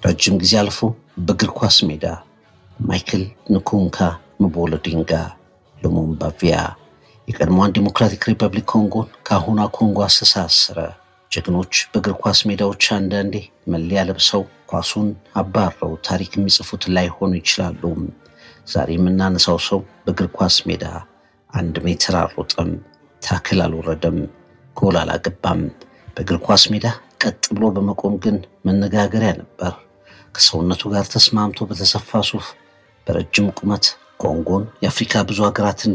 ረጅም ጊዜ አልፎ በእግር ኳስ ሜዳ ማይክል ንኩንካ ምቦሎዲንጋ ሉሙምባቪያ የቀድሞዋን ዲሞክራቲክ ሪፐብሊክ ኮንጎን ከአሁኗ ኮንጎ አስተሳሰረ። ጀግኖች በእግር ኳስ ሜዳዎች አንዳንዴ መለያ ለብሰው ኳሱን አባረው ታሪክ የሚጽፉት ላይሆኑ ይችላሉ። ዛሬ የምናነሳው ሰው በእግር ኳስ ሜዳ አንድ ሜትር አልሮጠም፣ ታክል አልወረደም፣ ጎል አላገባም። በእግር ኳስ ሜዳ ቀጥ ብሎ በመቆም ግን መነጋገሪያ ነበር። ከሰውነቱ ጋር ተስማምቶ በተሰፋ ሱፍ በረጅም ቁመት ኮንጎን የአፍሪካ ብዙ ሀገራትን